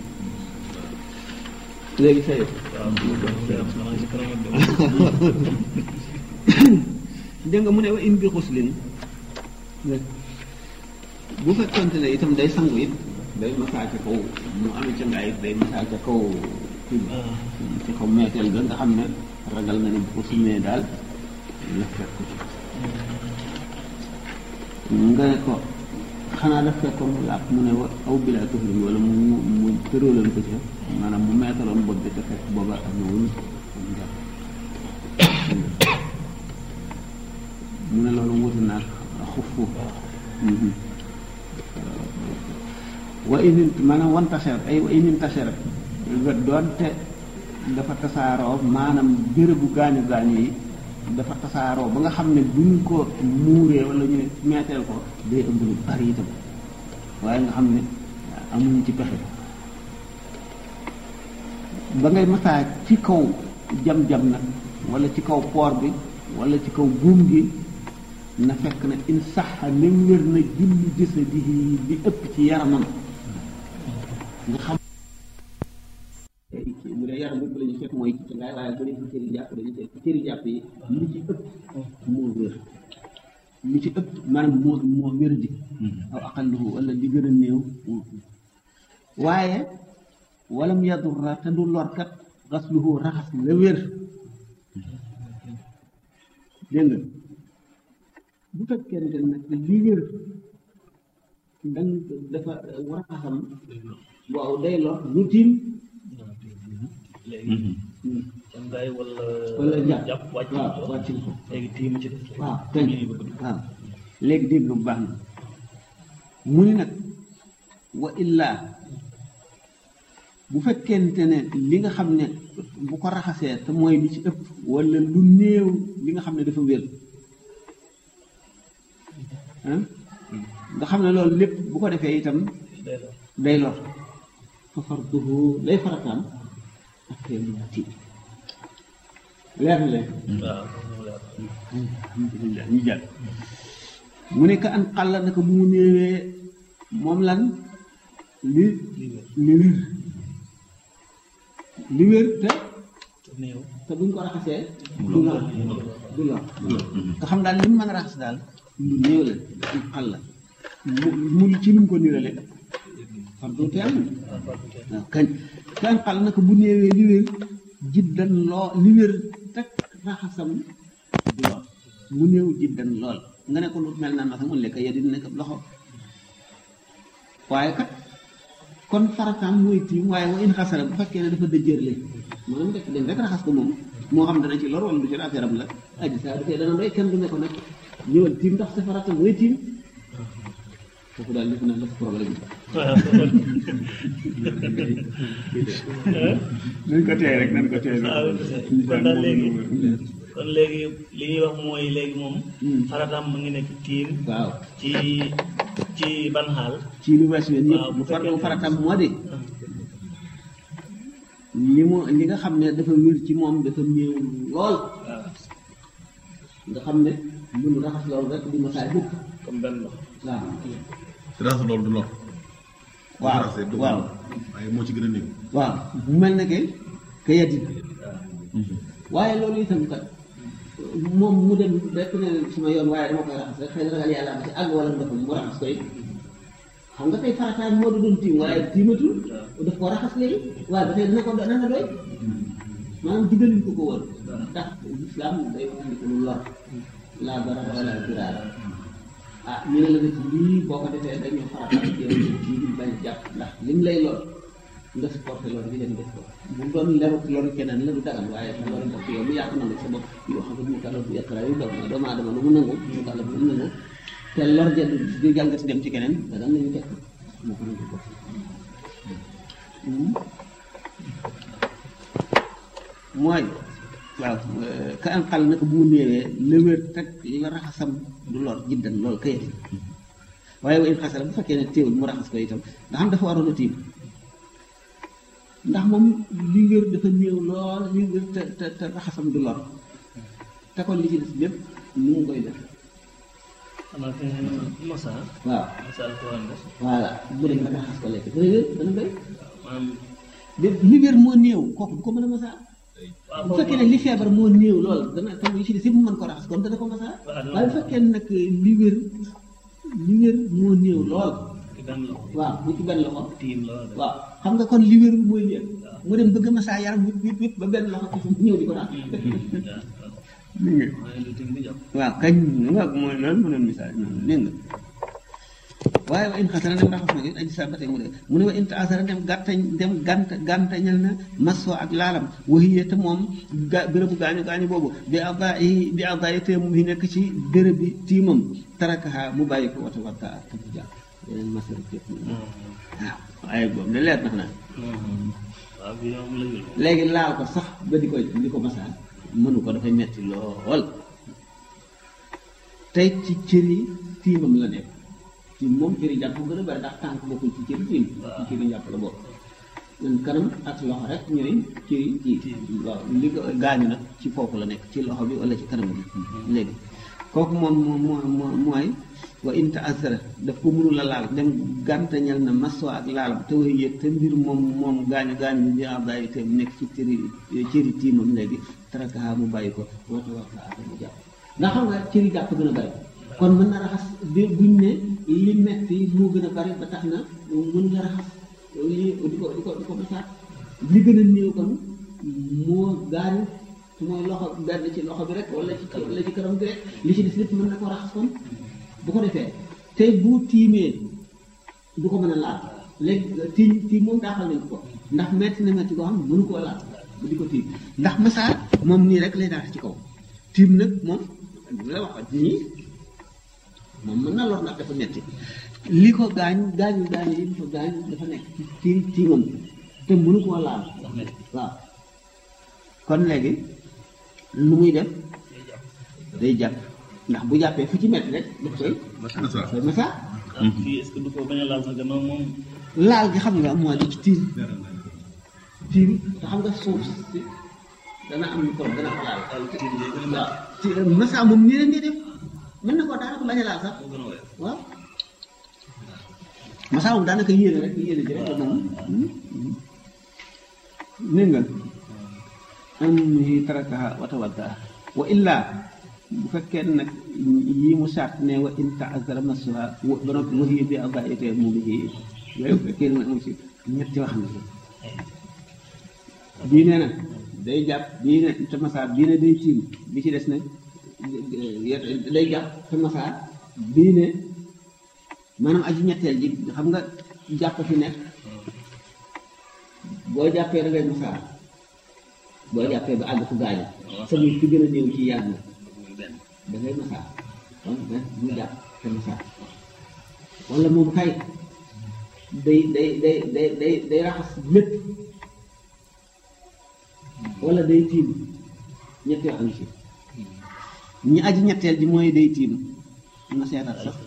léegi say waaw xanaa si kanam ak dem dégg nga mu ne wa in bi xuslin bu fekkonte ne itam day sangu it day masaa ca kaw mu amee ca ngaay it day masaa ca kaw kii ba ci kaw meeteel ga nga xam ne ragal na ne bu ko sumee daal la fekk ko ci nga ne ko xanaa daf fekkoon mu làpp mu ne wa aw bilaa tuflin wala mu mu tëraloon ko ca maanaam mu meetaloon bopp bi te fekk booba am na wul am njàpp mu ne loolu wuti naag xufu wa inin maanaam wan taseer ay wa inin taseer doonte dafa tasaaroo maanaam bérébu gaañu gaañu yi dafa tasaaroo ba nga xam ne buñ ko muuree wala ñu ne meeteel ko day ëmb lu bari itam waaye nga xam ne amuñ ci pexe ba ngay masaa ci kaw jam-jam nag wala ci kaw poor bi wala ci kaw buum gi na fekk na in saxa nem wér na julli jasadihi bi ëpp ci yaramam nga xam bu dee yaram bi la ñu fekk mooy ci ngaay waaye bu dee ci cëri jàpp dañu fekk cëri jàpp yi li ci ëpp moo wér li ci ëpp maanaam moo moo wér di aw aqalluhu wala li gën a néew waaye walam yadurra te du lorkat xasluhu raxas la wér dégg nga bu fekkente nag li wér dañ dafa war a xam waaw day lor lu tiim léegi kon gaay wala wala jàpp jàpp wàcc waaw wàcc na ko léegi tiim ci def waaw kañ waaw léegi dégg bu baax na mu ni nag wa illaa bu fekkente ne li nga xam ne bu ko raxasee te mooy li ci ëpp wala lu néew li nga xam ne dafa wér ah nga xam ne loolu lépp bu ko defee itam day la day lor fa farduhu lay farataam ak tey mu tiit leer na leen waaw alhamdulilah ñu jàll mu ne ka an xàlla naka bu mu néewee moom lan li li wér li wér te néew te buñ ko raxasee du lor du lor nga xam daal li mu mën a raxas daal lu néew la an xàlla mu mu ci nu mu ko nirale far du teel waaw kañ ka an xàlla naka bu néewee li wér jiddan loo li wér teg raxasam du lor mu néew jiddan lool nga ne ko lu mel naan naka mun lekk ya di nekk loxo waaye kat kon farataam mooy tiim waaye wa in xasara bu fekkee ne dafa dëjërle maanaam def dem rek raxas ko moom moo xam dana ci lor wala du ci affaire am la aji saa dafee dana doy kenn du ne ko nag ñëwal tiim ndax sa farata mooy tiim kooku daal def naa la sa problème bi nañ ko téye rek nañ ko téye waaw kon daal léegi kon léegi li ñuy wax mooy léegi moom farataam mu ngi nekk tiim waaw ci ci ban xaal ci lu weesu yéen waaw, ñëpp bu bu far fekkee- faratam moo di li mu li nga xam ne dafa wér ci moom dafa néew lool waaw nga xam ne mënu raxas loolu rek di masaay bukk comme benn loxo waaw raxas loolu du lor. waaw raxasee du waaw waaye moo ci gën a néew. waaw bu mel ne que que yaddi waaw waaye loolu itam kat moom mu dem rek ne suma yoon waaye dama koy raxas rek xëy na ragal yàlla am ci àgg wala ndox mu raxas koy xam nga tey farataay moo du doon tiim waaye tiimatul daf ko raxas léegi waaye ba tey dana ko dana ko doy maanaam diggaluñ ko ko woon ndax islam day wax ni ko lu lor laa barara wala diraara ah ñu ne la nag lii boo ko defee dañoo farataay yow ñu dul bañ jàpp ndax lim lay lor nga supporté loolu bi dem def ko bu doon leru loru keneen la du dagal waaye sa loru bopp yow mu yàq nangu sa bopp yoo xam ne mu kàlla bu yàqara yu doom na doomu aadama lu mu nangu mu kàlla bu mu nangu te lor ja du du jàngati dem ci keneen dagal nañu teg ko moo ko nangu ko mooy waaw ka am xal naka bu mu néewee lëwér teg la raxasam du lor jiddan loolu kayati waaye wa in xasara bu fekkee ne téewul mu raxas ko itam nga xam dafa waroon a tiim ndax moom li wér dafa néew lool li wér te te te raxasam du lor te kon li ci des lépp nu mu koy def xanaa fi nga mosa waaw mosa la ko war a def voilà bu dem nga raxas ko lekk dana wér dana doy maanaam lépp li wér moo néew kooku du ko mën a masaa waaw bu fekkee ne li feebar moo néew lool dana te yi ci des yëpp mu mën ko raxas kon dana ko masaa waaw waaye bu fekkee ne nag li wér li wér moo néew lool ci benn loxo waaw bu ci benn loxo tiim la war a def waaw xam nga kon li wér mooy li mu dem bëgg a masaa yaram wip wip wip ba benn loxo ci ñëw di ko raxas waaw ni nga waaye lu tiim di jàpp waaw kañ nga mooy loolu mu doon misaal dégg nga waaye wa in xasara dem raxas na ko aji sa ba tey mu de mu ne wa in taasara dem gàttañ dem gànt gàntañal na maso ak laalam waxiye te moom ga bérébu gaañu gaañu boobu bi aba yi bi aba yi te mu ngi nekk ci béréb bi tiimam tarakaha mu bàyyi ko wata warta ak tam jàpp yeneen masara képp waaw waaye boobu de leer na xanaa waaw bi yow mu la jël léegi laal ko sax ba di ko di ko masaan mënu ko dafay metti lool tey ci cëri tiimam la nekk tiim moom cëri jàpp gën a bari ndax tànk bokkul ci cëri tiim ci cëri jàpp la bokk ñun kanam ak loxo rek ñooy cëri kii waaw li ko gaañu nag ci foofu la nekk ci loxo bi wala ci kanam bi léegi kooku moom moom moo mooy wa in taasara daf ko mënul a laal dem gàntañal na maso ak laalam te way yëg te mbir moom moom gaañu gaañu bi bi bàyyi te nekk ci cëri cëri tiimam léegi tarakaha mu bàyyi ko wata wata ak mu jàpp ndax xam nga cëri jàpp gën a bari kon mën na raxas bi buñ ne li metti moo gën a bari ba tax na mën nga raxas li di ko di ko di ko masaat li gën a néew kon moo gaañu su mooy loxo benn ci loxo bi rek wala ci wala ci kanam bi rek li ci des lépp mën na ko raxas kon bu ko defee tey bu tiimee du ko mën a laal léegi tiim tiim moom daaxal nañ ko ndax metti na metti koo xam mënu koo laal bu di ko tiim ndax masaa moom nii rek lay daal ci kaw tiim nag moom la wax nii moom mën na lor ndax dafa metti li ko gaañ gaañu gaañu yi li ko gaañ dafa nekk ci ci tiimam te mënu koo laal waaw kon léegi lu muy def day jàpp ndax bu jàppee fu ci metti rek daf koy Massa. koy masaa ah fii est-ce que du ko bañ a laal sa gannaaw moom laal gi xam nga mooy di ci tiim tiim te xam nga suuf si dana am microbe dana ko laal daal tiim day gën a waaw ci masaa moom nii rek ngay def mën na koo daanaka bañ a laal sax moo gën a woyof waaw masaa moom daanaka yéene rek yéene ji rek moom ni nga am hi tarakaha wata wadda wa illa bu fekkee nag yi mu sart ne wa in taazara masuha wa ba noppi wahiya bi abaite mu ngi yooyu bu fekkee ne amu ci ñetti wax na bii nee na day jàpp bii ne te masaa bii ne day tiim bi ci des nag day jàpp te masaa bii ne maanaam aji ñetteel ji xam nga jàpp fi nekk boo jàppee da ngay masaa boo jàppee ba àgg fu gaañu sa muy fi gën a néew ci yàgg na muy benn da ngay masaa kon benn mu jàpp te masaa wala moom kay day day day day day day raxas lépp wala day tiim ñetti wax am ci ñi aji ñetteel ji mooy day tiim na seetaat sax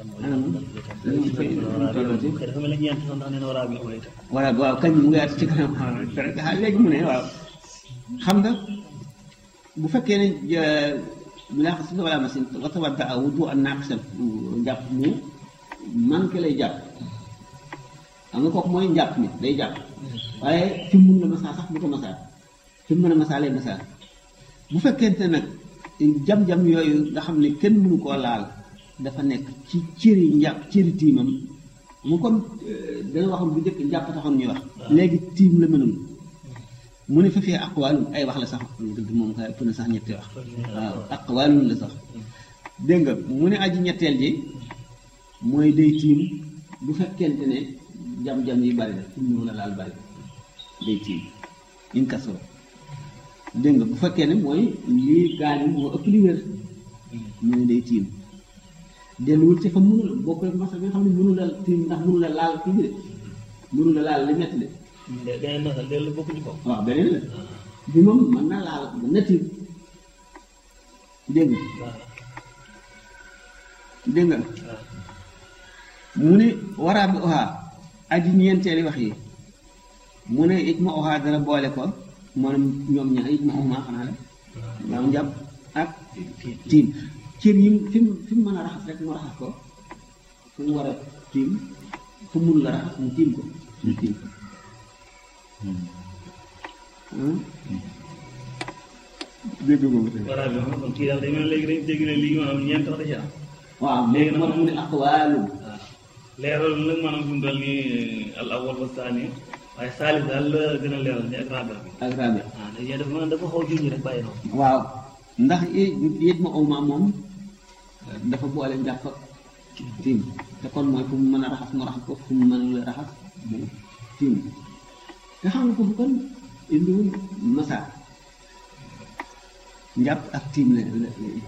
dafa mel ni ñeent sax ndax nee na waraa bi amul itam voilà waaw kañ mu ngi at ci kanam ah léegi mu ne waaw xam nga bu fekkee ne bu laa xam si wala machine wata wadda a wudu an naaqisan njàpp mu manqué lay jàpp xam nga kooku mooy njàpp mi day jàpp waaye fi mu mun la masaa sax bu ko masaa fi mu mën a masaa lay masaa bu fekkente nag jam-jam yooyu nga xam ne kenn mënu koo laal dafa nekk ci cëri njàpp cëri tiimam mu kon dana waxoon bu njëkk njàpp taxoon ñuy wax léegi tiim la mënul mu ne fa fee aqwaalun ay wax la sax dëgg moom kay ëpp na sax ñetti wax waaw aqwaalun la sax dégg nga mu ne aji ñetteel ji mooy day tiim bu fekkente ne jam-jam yi bari na fi mu mënul a laal bari day tiim in kasoro dégg nga bu fekkee ne mooy lii gaañu moo ëpp li wér mu ne day tiim delluwul ci fa mënul boo koy masa bi nga xam ne mënul a tiim ndax mënul a laal kii bi de mënul a laal li metti de de beneen masal dellu bokkuñu ko waaw beneen la bi moom mën na laal mën na tiim dégg nga waaw dégg nga waaw mu ne waraa bi oxaa aji ñeenteeli wax yi mu ne it ma oxaa dara boole ko maanaam ñoom ñaar it ma oxmaa xanaa la waaw njàpp ak tiim cër yi fi mu fi mu mën a raxas rek mu raxas ko fu mu war a tiim fu mu mun la raxas mu tiim ko mu tiim ko dégg nga ko waraa bi moom kon kii daal day mel léegi dañ dégg ne lii maanaam ñeent wax da ci am waaw léegi nag moo tax mu ne aqwaalu waaw leeral nag maanaam fi mu toll nii al awwal wa saani waaye saalis daal la gën a leeral ni ak rabia bi ak rabi waaw dañuy dafa mel dafa xaw a junj rek bàyyi noonu waaw ndax yéet ma awma moom dafa boole njàpp ak tiim te kon mooy fu mu mën a raxas mu raxas ko fu mu mën a raxas mu tiim te xam nga foofu kon indiwul masa njàpp ak tiim la la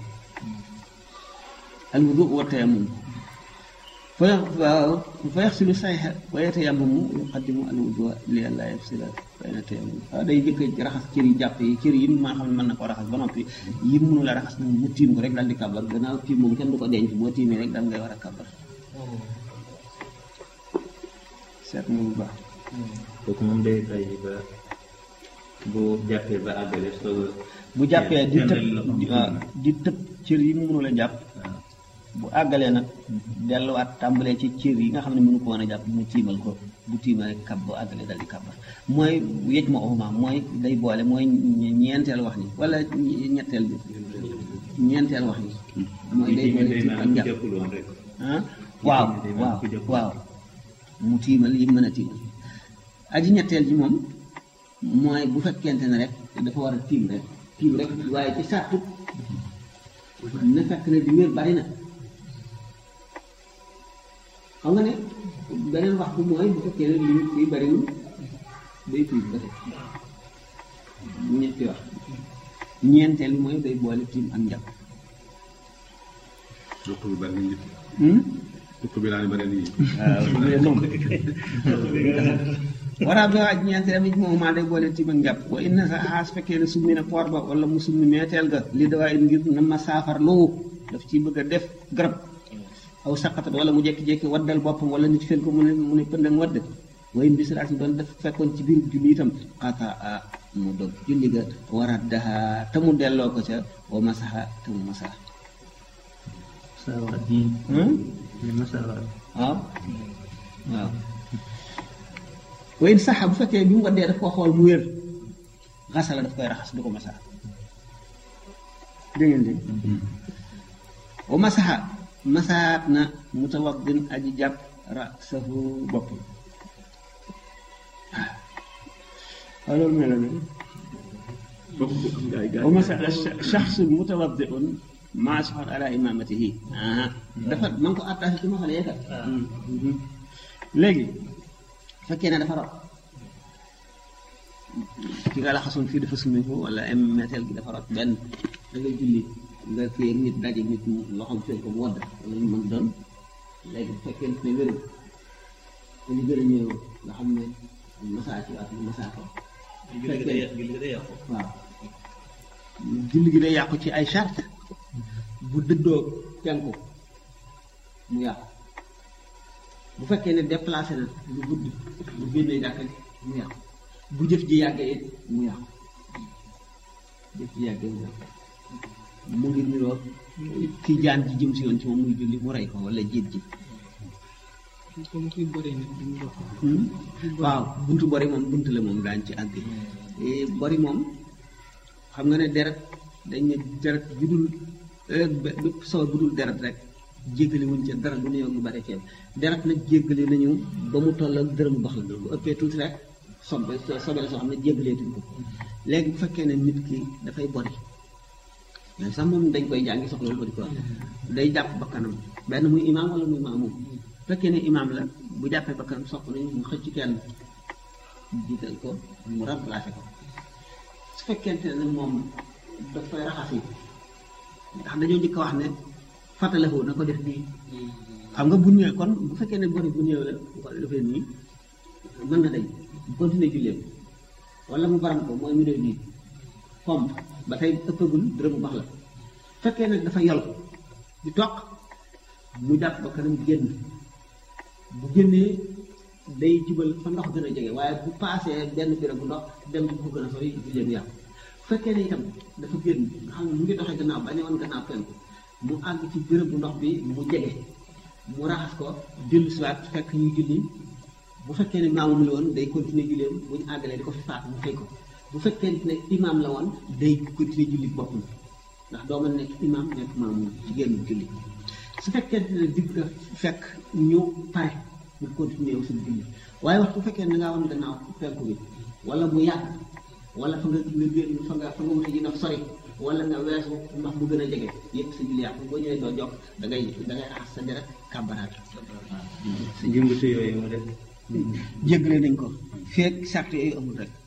al wudu wa tayammum fa fa yaxsilu sayxa wa yatayammamu yuqaddimu al wudu li an laa yafsila bayna tayammum waaw day jëkk raxas cër yi jàpp yi cër yi maa xam ne mën na ko raxas ba noppi yi mënu la raxas nag mu tiim ko rek daal di kàbbar gannaaw tiim moom kenn du ko denc boo tiimee rek daal ngay war a kàbbar seet nga bu baax kooku moom day bàyyi ba bu jàppee ba àggale soo bu jàppee di tëb Kenn la waaw di tëb cër yi mu mënul a jàpp bu àggalee nag delluwaat tàmbalee ci cër yi nga xam ne mënu ko woon a jàpp mu tiimal ko bu tiimal rek kab bu àggalee dal di kàbbar mooy yëj ma oxuma mooy day boole mooy ñe- ñeenteel wax ni wala ñe- ñetteel bi ñeenteel wax ni mooy day boole tiim ak njàpp jàppul woon rek ah waaw day mel waaw ku jàpp. waaw mu tiimal yi mën a tiimal aji ñetteel ji moom mooy bu fekkente ne rek dafa war a tiim rek tiim rek waaye ci sàttu na fekk ne di wér bari na xam nga ne beneen wax bu mooy bu fekkee ne li li bariwul day tiim ba tey ñetti wax ñeenteel bi mooy day boole tiim ak njàpp dëkk bi bari nañ Hmm? dëkk bi daal bari nañ waaw waraa bi waaj ñeenteel bi moom maa day boole tiim ak njàpp wa inna sa xaas fekkee ne summi na poor ba wala mu summi meeteel ga li dawaa it ngir na ma saafar lowu daf ci bëgg a def garab aw saqatat wala mu jekki-jekki waddal boppam wala nit fel ko mu ne mu ne pëndang wadd way bisiraat yi doon def fekkoon ci biir julli itam xataa a mu dog julli ga waraat daha te mu delloo ko ca wa masaxa te mu masaxa saawaat yi li ma saawaat waaw waaw wayn saxa bu fekkee bi mu waddee daf ko xool mu wér xasala daf koy raxas du ko masaa dégg ngeen dégg wa masaxa masaat na mutawaddin aji jàpp rasahu bopp waaw loolu mel na ne wa masaxa shaxsu mutawaddiun maa soxal ala imamatihi ah dafa man ko attaché ci ma xale yeekat léegi fekkee ne dafa rot ki nga la xasoon fii dafa summi ko wala am metteel gi dafa rot benn da ngay julli nga kii ak nit daje nit mu loxoom seen ko mu wadd wala ñu mën doon léegi bu fekkee ne wéru te ñu gën a ñëw nga xam ne masaa ci ak masaa ko julli gi day yàqu julli gi day yàqu waaw julli gi day yàqu ci ay charte bu dëddoo penku mu yàqu bu fekkee ne déplacé na lu guddi bu génnee jàkka ji mu yàqu bu jëf ji yàggee it mu yàqu jëf ji yàggee mu yàqu mu ngi niroo ki jaan ji jëm si yoon ci moom muy julli mu rey ko wala jiit ji comme kuy bëri nit du mu dox waaw buntu bori moom buntu la moom daañ ci àgg Eh, bori moom xam nga ne deret dañ ne deret bu dul eh, bé- bépp sawar bu dul deret rek jéggale wuñ ca dara du néew lu bari ceeb deret nag jéggale nañu ba mu toll ak dërëm bax la bu ëppee tuuti rek sobe sobe la soo xam ne jéggaleetuñ ko léegi bu fekkee ne nit ki dafay bori mais sax moom dañ koy jàngi soxla lu ko di ko day jàpp bakkanam benn muy imaam wala muy maamum bu fekkee ne imaam la bu jàppee bakkanam sopp nañu mu xëcc kenn jiital ko mu remplacé ko su fekkente ne moom daf koy raxas yi ndax dañoo njëkk a wax ne fàttaliku na ko def nii xam nga bu ñëwee kon bu fekkee ne bori bu ñëwee la bu ko defee nii mën na dañ continuer julleem wala mu baram ko mooy mu def nii pompe ba tey ëppagul dërëm bu baax la fekkee nag dafa yol di toq mu jàpp ba kanam génn bu génnee day jubal fa ndox gën a jege waaye bu paasee benn béréb bu ndox dem bu ko gën a sori julleem yàqu bu fekkee ne itam dafa génn nga xam ne mu ngi doxee gannaaw bañ a woon gannaaw penku mu àgg ci béréb bu ndox bi mu jege mu raxas ko dellu siwaat fekk ñu julli bu fekkee ne maamum la woon day continuer julleem bu ñu àggalee di ko fi faat mu fay ko bu fekkee ne imaam la woon day continuer julli boppam ndax doo mën nekk imaam nekk maamum ci génn julli su fekkee ne digg nga fekk ñu pare mu continuer yow suñu julli waaye wax bu fekkee ne nga woon gannaaw penku bi wala mu yàgg wala fa nga nga génn fa nga fa nga wuti ji ndox sori wala nga weesu ndox mu gën a jege yëpp sa julli yàqu boo ñëwee doo jokk da ngay da ngay raxas sa deret kàbbaraat si jëngatu yooyu mu def jéggale nañ ko feeg sart yooyu amul rek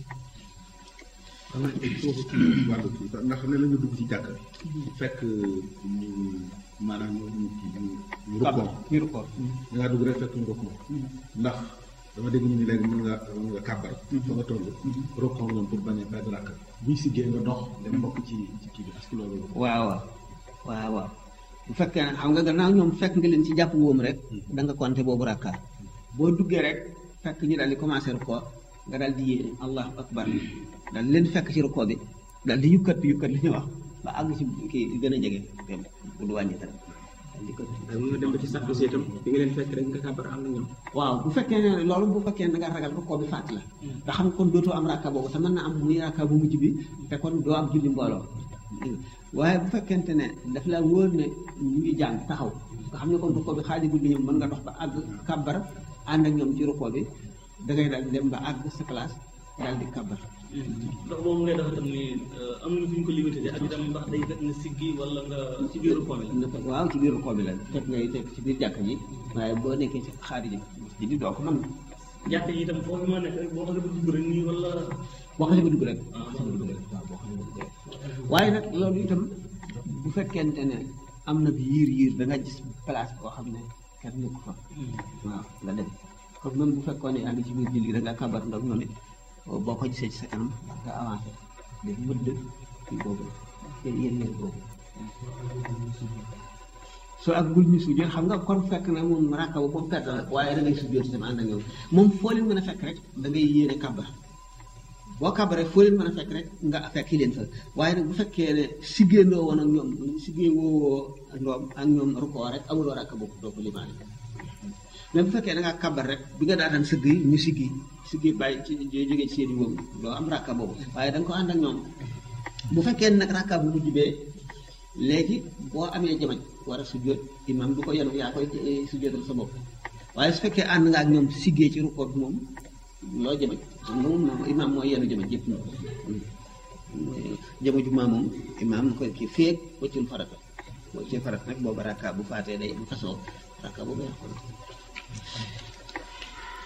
xanaa il faut que wàllu kii ndax ne la nga dugg ci jàkk fekk ñu maanaam ñu ñu ñu ñu rukkoo ñu rukkoo da ngaa dugg rek fekk ñu rukkoo ndax dama dégg ñu ni léegi mën nga mën nga kàbbar fa nga toll rukkoo noonu pour bañ a perdre rakk buy siggee nga dox dem bokk ci ci kii bi est-ce que loolu waaw waaw waaw waaw bu fekkee ne xam nga gannaaw ñoom fekk nga leen ci jàpp wóom rek da nga compter boobu rakka boo duggee rek fekk ñu daal di commencé rukkoo nga daal di yéene allahu akbar daal di leen fekk ci rukkoo bi daal di yukkat yukkat li ñuy wax ba àgg ci kii gën a jege dem bu du wàññi dara daal di ko waaye mën nga dem ba ci sax bi itam bi nga leen fekk rek nga kàbbar am na ñoom waaw bu fekkee ne loolu bu fekkee ne da nga ragal rukkoo bi fàtt la nga xam kon dootoo am rakka boobu te mën na am muy rakka bu mujj bi te kon doo am julli mbooloo waaye bu fekkente ne daf la wóor ne ñu ngi jàng taxaw nga xam ne kon rukkoo bi xaajagul gi ñoom mën nga dox ba àgg kàbbar ànd ak ñoom ci rukkoo bi da ngay daal di dem ba àgg sa place daal di kàbbar ndox boobu ngay dafa tam ni am na fu ñu ko limité ak itam ndax day fekk nga siggi wala nga ci biir rukkoo bi la nga fekk waaw ci biir rukkoo bi la fekk ngay fekk ci biir jàkk ji waaye boo nekkee ci xaari ji ji di doo ko mën jàkk yi itam foofu ma nekk rek boo xam ne ba dugg rek nii wala boo xasee ba dugg rek boo xasee ba dugg rek waaw boo xasee ba dugg rek waaye nag loolu itam bu fekkente ne am na yiir yiir da nga gis place boo xam ne kenn nekku fa waaw nga dem comme même bu fekkoon ne yaa ngi ci biir julli da nga kabar ndox ñoom it boo ko gisee ci sa kanam nga avancé def mëdd kii boobu yéen yéen yéen boobu soo ak gul ñu sujjóot xam nga kon fekk na moom rakka ba moom perte la waaye da ngay sujjóot itam ànd ak ñoom moom foo leen mën a fekk rek da ngay yéene kabar boo kabaree foo leen mën a fekk rek nga fekki leen fa waaye nag bu fekkee ne siggéendoo woon ak ñoom siggée woowoo ndoom ak ñoom rukkoo rek amuloo rakka boobu doo ko limaale mais bu fekkee da ngaa kabar rek bi nga daataan sëgg yi ñu siggi siggi bàyyi ci jógee ci seen i boobu doo am rakka boobu waaye da nga ko ànd ak ñoom bu fekkee ne nag rakka bu mujj bee léegi boo amee jamañ war a sujjóot imam du ko yenu yaa koy sujjóotal sa bopp waaye su fekkee ànd nga ak ñoom siggee ci rukkoo bi moom loo jamañ xam nga moom moom imam mooy yenu jamañ yëpp moom jama ju maa moom imam koy kii féeg wëccul farata wëccul farata nag boobu rakka bu faatee day am façon rakka boobu yàqu na